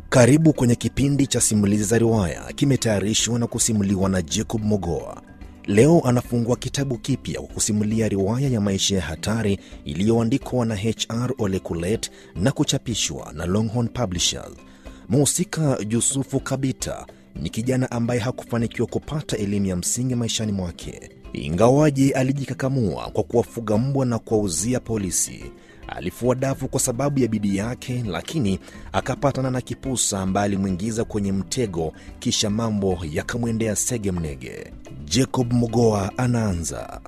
Karibu kwenye kipindi cha simulizi za riwaya, kimetayarishwa na kusimuliwa na Jacob Mogoa. Leo anafungua kitabu kipya kwa kusimulia riwaya ya maisha ya hatari iliyoandikwa na HR Ole Kulet na kuchapishwa na Longhorn Publishers. Mhusika Yusufu Kabita ni kijana ambaye hakufanikiwa kupata elimu ya msingi maishani mwake, ingawaje alijikakamua kwa kuwafuga mbwa na kuwauzia polisi. Alifua dafu kwa sababu ya bidii yake, lakini akapatana na kipusa ambaye alimwingiza kwenye mtego, kisha mambo yakamwendea sege mnege. Jacob Mogoa anaanza.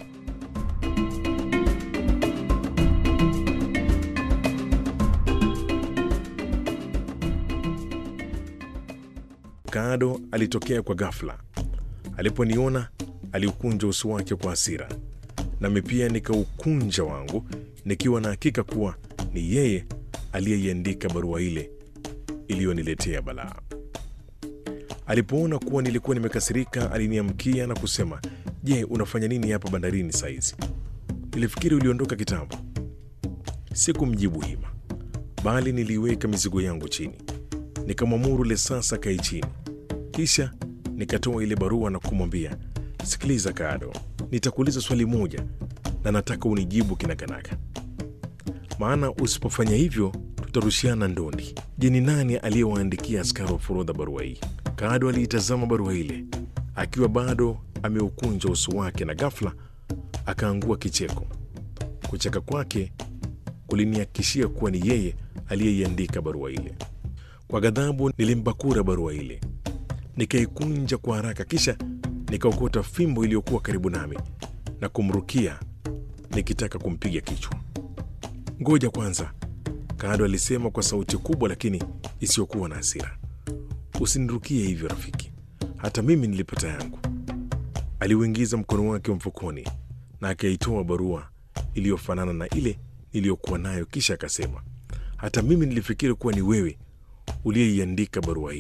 Kaado alitokea kwa ghafla. Aliponiona aliukunja uso wake kwa hasira, nami pia nikaukunja wangu, nikiwa na hakika kuwa ni yeye aliyeiandika barua ile iliyoniletea balaa. Alipoona kuwa nilikuwa nimekasirika, aliniamkia na kusema, je, unafanya nini hapa bandarini saizi? Nilifikiri uliondoka kitambo. Sikumjibu hima, bali niliiweka mizigo yangu chini, nikamwamuru Lesasa kae chini, kisha nikatoa ile barua na kumwambia, sikiliza Kaado, nitakuuliza swali moja na nataka unijibu kinakanaka, maana usipofanya hivyo tutarushiana ndondi. Je, ni nani aliyewaandikia askari wa forodha barua hii? Kaado aliitazama barua ile akiwa bado ameukunja uso wake, na ghafla akaangua kicheko. Kucheka kwake kulinihakikishia kuwa ni yeye aliyeiandika barua ile. Kwa ghadhabu, nilimbakura barua ile, nikaikunja kwa haraka, kisha nikaokota fimbo iliyokuwa karibu nami na kumrukia nikitaka kumpiga kichwa. Ngoja kwanza, Kaado alisema kwa sauti kubwa lakini isiyokuwa na hasira. Usinirukie hivyo rafiki, hata mimi nilipata yangu. Aliuingiza mkono wake mfukoni na akaitoa barua iliyofanana na ile niliyokuwa nayo, kisha akasema, hata mimi nilifikiri kuwa ni wewe uliyeiandika barua hii.